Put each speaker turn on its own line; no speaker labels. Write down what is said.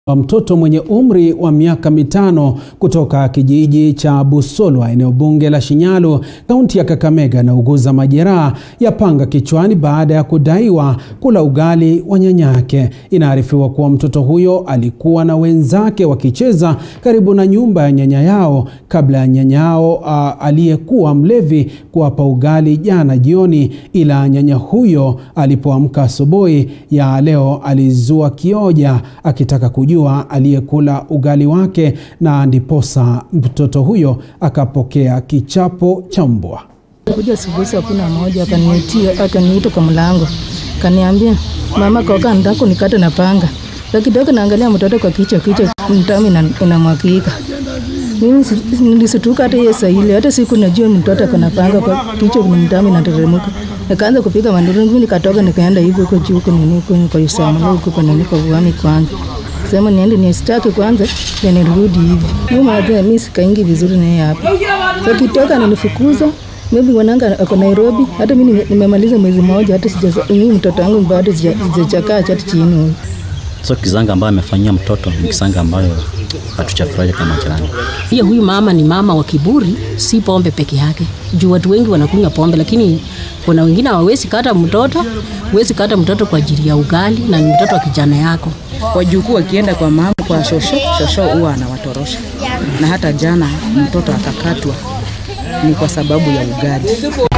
wa mtoto mwenye umri wa miaka mitano kutoka kijiji cha Busolwa eneo bunge la Shinyalu kaunti ya Kakamega anauguza majeraha ya panga kichwani baada ya kudaiwa kula ugali wa nyanyake. Inaarifiwa kuwa mtoto huyo alikuwa na wenzake wakicheza karibu na nyumba ya nyanya yao kabla ya nyanya yao uh, aliyekuwa mlevi kuwapa ugali jana jioni, ila nyanya huyo alipoamka asubuhi ya leo alizua kioja akitaka kujua aliyekula ugali wake na ndiposa mtoto huyo akapokea kichapo cha mbwa.
Kuja asubuhi saa kumi na moja akaniitia akaniita kwa mlango, kaniambia mama, koka ndako nikate na panga. Sa kidogo naangalia mtoto kwa kichwa, kichwa mtamu inamwagika. Mimi nilisituka hata hiyo saa ile, hata siku najua mtoto ako na panga kwa kichwa, ni mtamu inateremka. Nikaanza kupiga manduru, mimi nikatoka nikaenda hivi huko juu huko nini huko kwa Isama huko kwa nini kwa Vuami kwanza sema niende nistaki kwanza ya nirudi hivi. Mimi mwanzo mimi sikaingi vizuri na yeye hapa. Sasa kitoka ananifukuza maybe mwananga ako Nairobi, hata mimi nimemaliza mwezi mmoja, hata sija mimi mtoto wangu bado sijachakaa chati chini huyu.
So kisanga ambayo amefanyia mtoto ni kisanga ambayo hatuchafurahi kama jirani.
Pia huyu mama ni mama wa kiburi, si pombe peke yake. Juu watu wengi wanakunywa pombe, lakini kuna wengine hawawezi kata mtoto, huwezi kata mtoto kwa ajili ya ugali na ni mtoto wa kijana yako.
Wajukuu wakienda kwa mama kwa shosho, shosho huwa anawatorosha, na hata jana mtoto akakatwa ni kwa sababu ya ugali.